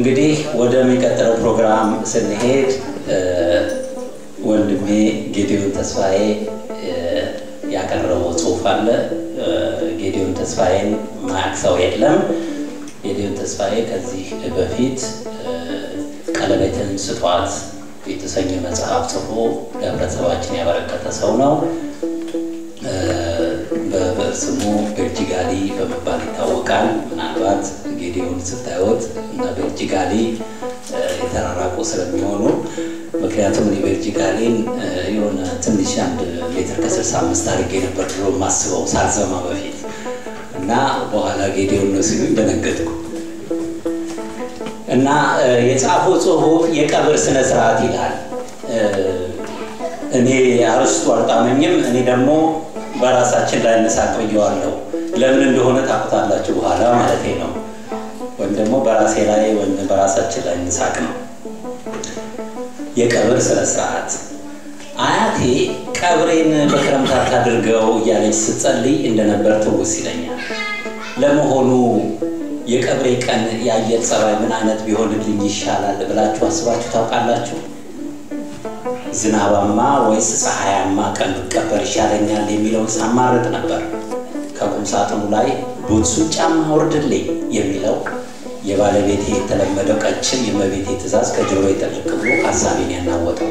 እንግዲህ ወደሚቀጥለው ፕሮግራም ስንሄድ ወንድሜ ጌዲዮን ተስፋዬ ያቀረበው ጽሑፍ አለ። ጌዲዮን ተስፋዬን ማያውቅ ሰው የለም። ጌዲዮን ተስፋዬ ከዚህ በፊት ቀለበትን ስጧት የተሰኘ መጽሐፍ ጽፎ ለህብረተሰባችን ያበረከተ ሰው ነው። በብዕር ስሙ ቤልጂጋሊ በመባል ይታወቃል። ምናልባት ጌዲዮን ስታዩት እና ቤልጂጋሊ የተራራቁ ስለሚሆኑ ምክንያቱም እኔ ቤልጂጋሊን የሆነ ትንሽ አንድ ሜትር ከስልሳ አምስት አድርጌ ነበር ድሮ ማስበው ሳልሰማ በፊት እና በኋላ ጌዲዮን ነው ሲሉኝ ደነገጥኩ። እና የጻፈው ጽሁፍ የቀብር ስነ ስርዓት ይላል። እኔ አርስቱ አልጣመኝም። እኔ ደግሞ በራሳችን ላይ እንሳቅ ብየዋለሁ። ለምን እንደሆነ ታውቁታላችሁ በኋላ ማለት ነው። ወይም ደግሞ በራሴ ላይ ወይም በራሳችን ላይ እንሳቅ ነው። የቀብር ስነ ስርዓት አያቴ ቀብሬን በክረምት አታድርገው እያለች ስትጸልይ እንደነበር ትውስ ይለኛል። ለመሆኑ የቀብሬ ቀን የአየር ጸባይ ምን አይነት ቢሆንልኝ ይሻላል ብላችሁ አስባችሁ ታውቃላችሁ? ዝናባማ ወይስ ፀሐያማ ቀን ብቀበር ይሻለኛል የሚለውን ሳማረጥ ነበር። ከቁም ሳጥኑ ላይ ቡትሱን ጫማ አውርድልኝ የሚለው የባለቤቴ የተለመደው ቀጭን የመቤቴ ትእዛዝ ከጆሮ ጥልቅ ብሎ ሀሳቤን ያናወጠው።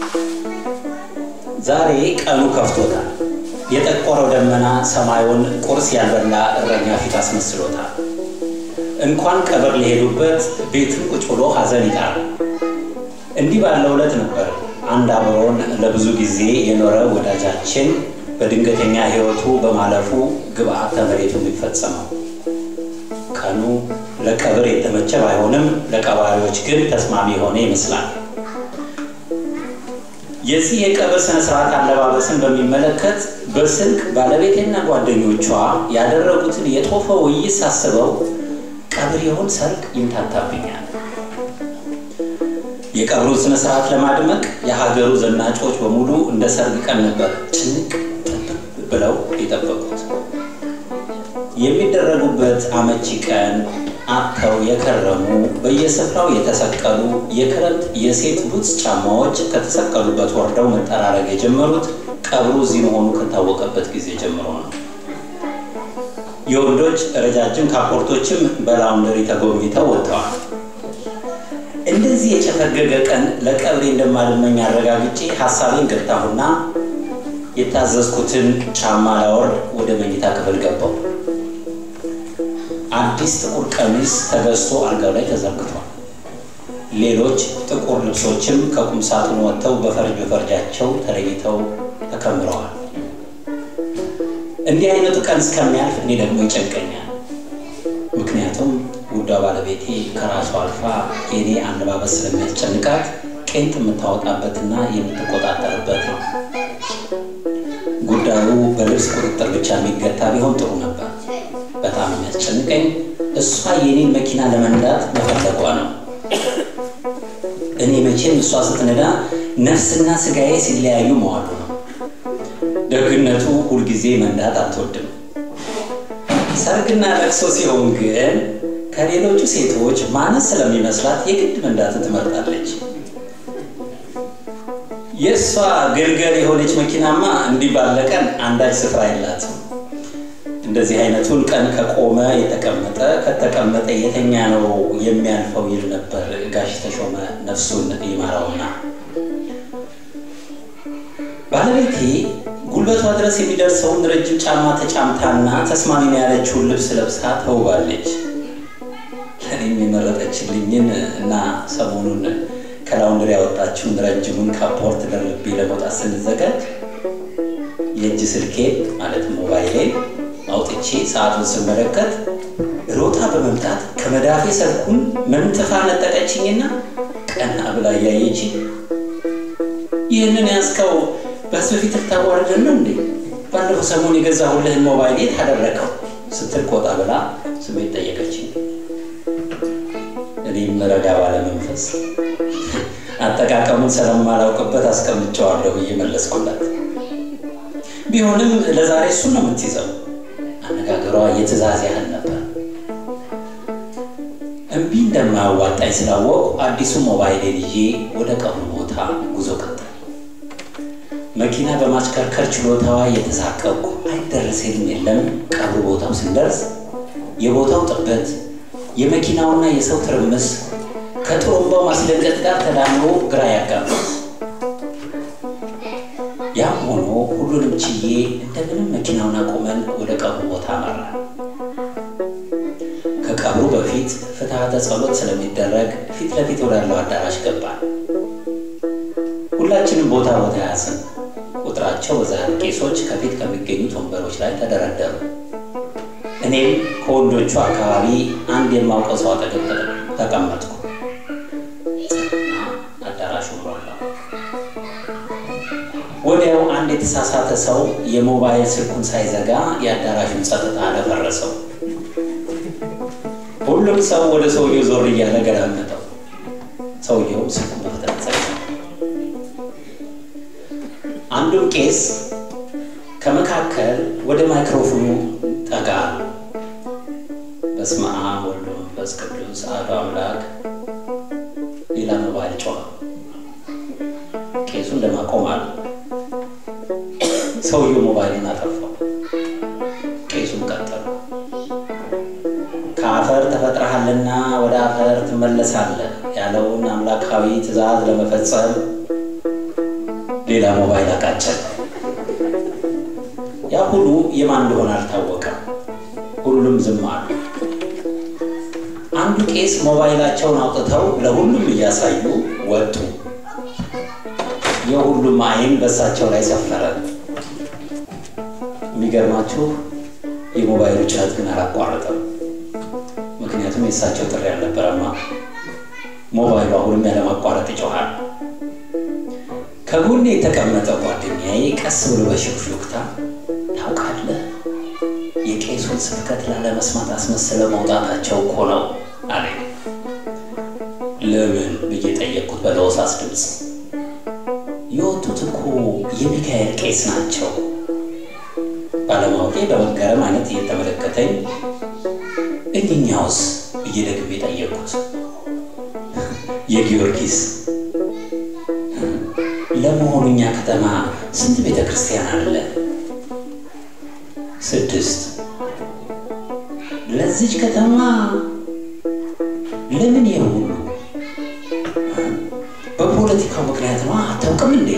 ዛሬ ቀኑ ከፍቶታል። የጠቆረው ደመና ሰማዩን ቁርስ ያልበላ እረኛ ፊት አስመስሎታል። እንኳን ቀብር ሊሄዱበት ቤትም ቁጭ ብሎ ሀዘን ይጣል። እንዲህ ባለው ዕለት ነበር አንድ አብሮን ለብዙ ጊዜ የኖረ ወዳጃችን በድንገተኛ ሕይወቱ በማለፉ ግብአተ መሬቱ የሚፈጸመው። ቀኑ ለቀብር የተመቸ ባይሆንም ለቀባሪዎች ግን ተስማሚ የሆነ ይመስላል። የዚህ የቀብር ስነ ስርዓት አለባበስን በሚመለከት በስልክ ባለቤቴና ጓደኞቿ ያደረጉትን የጦፈ ውይይት ሳስበው ቀብር ይሆን ሰርግ ይምታታብኛል። የቀብሩን ስነ ስርዓት ለማድመቅ የሀገሩ ዘናጮች በሙሉ እንደ ሰርግ ቀን ነበር ጭንቅ ጥብብ ብለው የጠበቁት። የሚደረጉበት አመቺ ቀን አጥተው የከረሙ በየስፍራው የተሰቀሉ የክረምት የሴት ቡትስ ጫማዎች ከተሰቀሉበት ወርደው መጠራረግ የጀመሩት ቀብሩ እዚህ መሆኑ ከታወቀበት ጊዜ ጀምሮ ነው። የወንዶች ረጃጅም ካፖርቶችም በላውንደሪ ተጎብኝተው ወጥተዋል። እንደዚህ የጨፈገገ ቀን ለቀብሬ እንደማልመኝ አረጋግጬ ሀሳቤን ገታሁና የታዘዝኩትን ጫማ ላወርድ ወደ መኝታ ክፍል ገባው። አዲስ ጥቁር ቀሚስ ተገዝቶ አልጋው ላይ ተዘርግቷል። ሌሎች ጥቁር ልብሶችም ከቁም ሳጥኑ ወጥተው በፈርጅ በፈርጃቸው ተለይተው ተከምረዋል። እንዲህ አይነቱ ቀን እስከሚያልፍ እኔ ደግሞ ይጨንቀኛል። ምክንያቱም ውዷ ባለቤቴ ከራሷ አልፋ የኔ አለባበስ ስለሚያስጨንቃት ቄንጥ የምታወጣበትና የምትቆጣጠርበት ነው። ጉዳዩ በልብስ ቁጥጥር ብቻ የሚገታ ቢሆን ጥሩ ነበር። በጣም የሚያስጨንቀኝ እሷ የኔን መኪና ለመንዳት መፈለጓ ነው። እኔ መቼም እሷ ስትነዳ ነፍስና ስጋዬ ሲለያዩ መዋሉ ነው። ደግነቱ ሁልጊዜ መንዳት አትወድም። ሰርግና ለቅሶ ሲሆን ግን ከሌሎቹ ሴቶች ማነስ ስለሚመስላት የግድ መንዳትን ትመርጣለች። የእሷ ግልገል የሆነች መኪናማ እንዲህ ባለ ቀን አንዳች ስፍራ የላትም። እንደዚህ አይነቱን ቀን ከቆመ የተቀመጠ ከተቀመጠ የተኛ ነው የሚያልፈው ይል ነበር ጋሽ ተሾመ ነፍሱን ይማራውና ባለቤቴ ጉልበቷ ድረስ የሚደርሰውን ረጅም ጫማ ተጫምታና ተስማሚ ነው ያለችውን ልብስ ለብሳ ተውባለች። ለእኔም የመረጠችልኝን እና ሰሞኑን ከላውንድሪ ያወጣችውን ረጅሙን ካፖርት ደርቤ ለመውጣት ስንዘጋጅ የእጅ ስልኬ ማለት ሞባይሌን አውጥቼ ሰዓቱን ስመለከት ሮጣ በመምጣት ከመዳፌ ስልኩን መንትፋ ነጠቀችኝና ቀና ብላ እያየች ይህንን ያዝከው በህዝብ ፊት ልታዋርደን ነው እንዴ? ባለፈው ሰሞን የገዛሁልህን ሞባይል የት አደረከው? ስትል ቆጣ ብላ ስሜት ጠየቀችኝ። እኔም ረጋ ባለ መንፈስ አጠቃቀሙን ስለማላውቅበት አስቀምጨዋለሁ ብዬ መለስኩላት። ቢሆንም ለዛሬ እሱን ነው የምትይዘው። አነጋገሯ የትእዛዝ ያህል ነበር። እምቢ እንደማያዋጣኝ ስላወቅሁ አዲሱ ሞባይሌን ይዤ ወደ ቀብሩ ቦታ ጉዞ ቀጠል። መኪና በማሽከርከር ችሎታዋ እየተሳቀቅኩ አይደረሴልም የለም። ቀብሩ ቦታው ስንደርስ የቦታው ጥበት፣ የመኪናውና የሰው ትርምስ ከጥሩምባው ማስደንገጥ ጋር ተዳምሮ ግራ ያጋባል። ያም ሆኖ ሁሉንም ችዬ እንደምንም መኪናውን አቁመን ወደ ቀብሩ ቦታ አመራ። ከቀብሩ በፊት ፍትሐተ ጸሎት ስለሚደረግ ፊት ለፊት ወዳለው አዳራሽ ገባን። ሁላችንም ቦታ ቦታ ያዝን። ቁጥራቸው በዛ ቄሶች ከፊት ከሚገኙት ወንበሮች ላይ ተደረደሩ። እኔም ከወንዶቹ አካባቢ አንድ የማውቀው ሰው አጠገብ ተቀመጥኩ። አዳራሹ ሞላው። ወዲያው አንድ የተሳሳተ ሰው የሞባይል ስልኩን ሳይዘጋ የአዳራሹን ጸጥታ አደፈረሰው። ሁሉም ሰው ወደ ሰውየው ዞር እያለ ገዳመጠው። ሰውየው ስልኩን በፍጥነት ዘጋ። አንዱም ቄስ ከመካከል ወደ ማይክሮፎኑ ጠጋ አሉ። በስመ አብ ወወልድ ወመንፈስ ቅዱስ አሐዱ አምላክ። ሌላ ሞባይል ጮኸ። ቄሱ እንደማቆም አሉ። ሰውየው ሞባይሉን አጠፋው። ቄሱም ቀጠሉ። ከአፈር ተፈጥረሃልና ወደ አፈር ትመለሳለህ ያለውን አምላካዊ ትእዛዝ ለመፈጸም ሌላ ሞባይል አቃጨል። የአሁኑ የማን እንደሆነ አልታወቀም። ሁሉም ዝም አሉ። አንዱ ቄስ ሞባይላቸውን አውጥተው ለሁሉም እያሳዩ ወጡ። የሁሉም ዓይን በእሳቸው ላይ ሰፈረ። የሚገርማችሁ የሞባይሉ ጩኸት ግን አላቋረጠም። ምክንያቱም የእሳቸው ጥሪ አልነበረማ። ሞባይሉ አሁንም ያለማቋረጥ ይጮኋል። ከጎኔ የተቀመጠ ጓደኛዬ ቀስ ብሎ በሹክሹክታ ታውቃለህ፣ የቄሱን ስብከት ላለመስማት አስመስለ መውጣታቸው እኮ ነው አለ። ለምን ብዬ ጠየቅኩት በለሆሳስ ድምፅ። የወጡት እኮ የሚካኤል ቄስ ናቸው። ባለማወቄ በመገረም አይነት እየተመለከተኝ እኝኛውስ ብዬ ደግሜ ጠየቅኩት። የጊዮርጊስ ለመሆኑ እኛ ከተማ ስንት ቤተ ክርስቲያን አለ? ስድስት። ለዚች ከተማ ለምን የሁሉ በፖለቲካው ምክንያት ነው። አታውቅም እንዴ?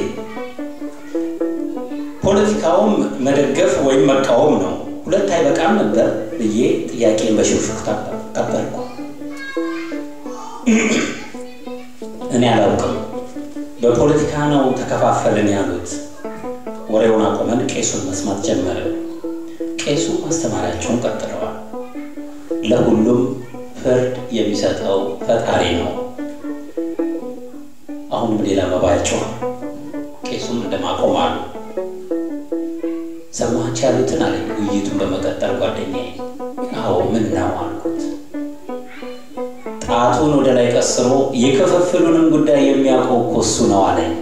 ፖለቲካውም መደገፍ ወይም መቃወም ነው። ሁለት አይበቃም ነበር ብዬ ጥያቄን በሽክሽክታ ቀበልኩ። እኔ አላውቅም፣ በፖለቲካ ነው ተከፋፈልን ያሉት። ወሬውን አቆመን፣ ቄሱን መስማት ጀመርን። ቄሱ ማስተማሪያቸውን ቀጥለዋል። ለሁሉም ፍርድ የሚሰጠው ፈጣሪ ነው። አሁንም ሌላ መባል ጮኸ። ቄሱም እንደማቆም አሉ። ሰማች ያሉትን አለ ውይይቱን በመቀጠል ጓደኛዬ። አዎ ምን ነው አልኩት። ጣቱን ወደ ላይ ቀስሮ የክፍፍሉንም ጉዳይ የሚያውቀው እኮ እሱ ነው አለኝ።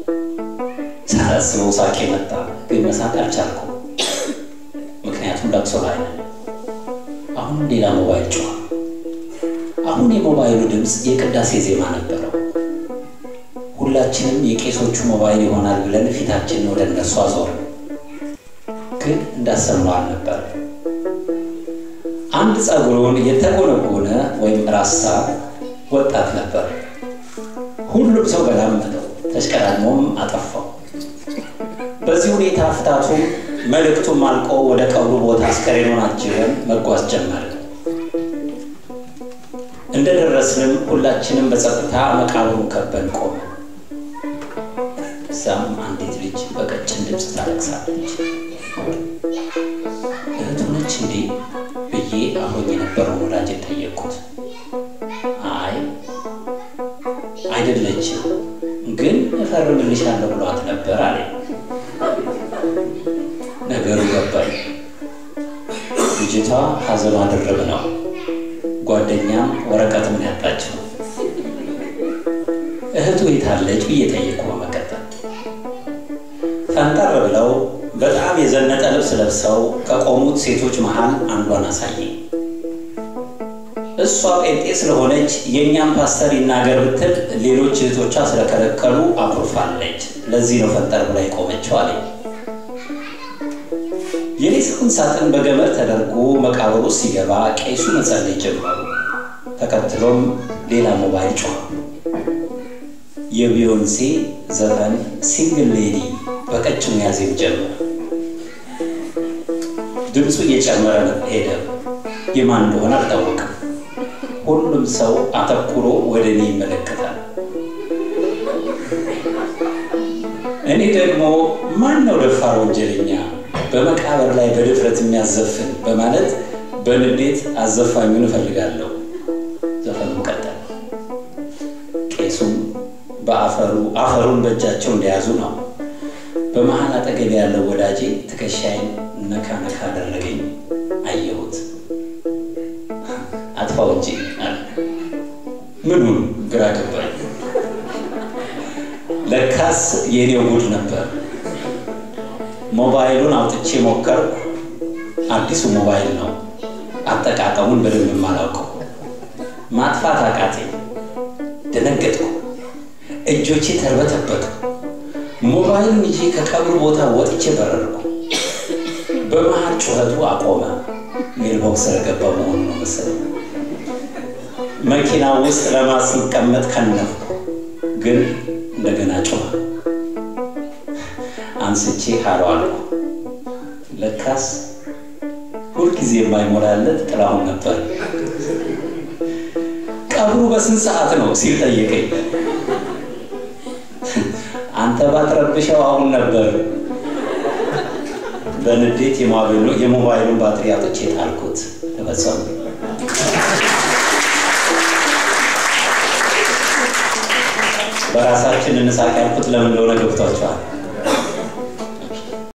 ሳላስበው ሳቄ መጣ፣ ግን መሳቅ አልቻልኩም። ምክንያቱም ለቅሶ ላይ ነን። አሁንም ሌላ ሞባይል ጮኸ። አሁን የሞባይሉ ድምፅ የቅዳሴ ዜማ ነበረው። ሁላችንም የቄሶቹ ሞባይል ይሆናል ብለን ፊታችንን ወደ እነሱ አዞርን። ግን እንዳሰብነው አልነበር። አንድ ጸጉሩን የተጎነጎነ ወይም ራሳ ወጣት ነበር። ሁሉም ሰው ገላመጠው፣ ተሽቀዳድሞም አጠፋው። በዚህ ሁኔታ ፍታቱ መልእክቱም አልቆ ወደ ቀብሩ ቦታ አስከሬኑን አጅበን መጓዝ ጀመርን። እንደደረስንም ሁላችንም በጸጥታ መቃብሩን ከበን ቆመን። እዛም አንዲት ልጅ በቀጭን ድምፅ ታለቅሳለች። እህቱ ነች እንዴ ብዬ አብሮኝ የነበረውን ወዳጅ ጠየቅኩት። አይ አይደለችም፣ ግን እፈርምልሻለሁ ብሏት ነበር አለ። ነገሩ ገባኝ። ልጅቷ ሐዘኗ ድርብ ነው። ጓደኛም ወረቀት ምን ያጣችው እህቱ የታለች ብዬ ጠየቅኩ። በመቀጠል ፈንጠር ብለው በጣም የዘነጠ ልብስ ለብሰው ከቆሙት ሴቶች መሃል አንዷን አሳየኝ። እሷ ጴንጤ ስለሆነች የእኛም ፓስተር ይናገር ብትል ሌሎች እህቶቿ ስለከለከሉ አኩርፋለች። ለዚህ ነው ፈጠር ብላ የቆመችው አለኝ። የሬሳውን ሳጥን በገመድ ተደርጎ መቃብሩ ሲገባ ቄሱ መጸለይ ጀመሩ። ተከትሎም ሌላ ሞባይል ጮኸ። የቢዮንሴ ዘፈን ሲንግል ሌዲ በቀጭኑ ያዜም ጀመረ። ድምፁ እየጨመረ ሄደ። የማን እንደሆነ አልታወቅም። ሁሉም ሰው አተኩሮ ወደ እኔ ይመለከታል። እኔ ደግሞ ማን ነው ደፋር ወንጀለኛ በመቃብር ላይ በድፍረት የሚያዘፍን በማለት በንዴት አዘፋኙን እፈልጋለሁ። ዘፈኑ ቀጠለ። ቄሱም በአፈሩ አፈሩን በእጃቸው እንደያዙ ነው። በመሀል አጠገብ ያለው ወዳጄ ትከሻይን ነካ ነካ አደረገኝ። አየሁት። አጥፋው እንጂ አለ። ምኑን ግራ ገባኝ። ለካስ የእኔው ጉድ ነበር። ሞባይሉን አውጥቼ ሞከርኩ። አዲሱ ሞባይል ነው። አጠቃቀሙን በደንብ የማላውቀው ማጥፋት አቃቴኝ። ደነገጥኩ። እጆቼ ተርበተበቱ። ሞባይሉን ይዤ ከቀብሩ ቦታ ወጥቼ በረርኩ። በመሃል ጩኸቱ አቆመ። ሜልቦክስ ስለገባ መሆኑ ነው መሰለኝ። መኪና ውስጥ ለማስቀመጥ ከነፍኩ፣ ግን እንደገና ጮኸ። አንስቼ ሃሎ አልኩ። ለካስ ሁልጊዜ የማይሞላለት ጥላሁን ነበር። ቀብሩ በስንት ሰዓት ነው ሲል ጠየቀኝ። አንተ ባትረብሸው አሁን ነበር። በንዴት የሞባይሉን ባትሪ አውጥቼ ጣልኩት። ተፈጸሙ። በራሳችን እንሳቅ ያልኩት ለምን እንደሆነ ገብቷቸዋል።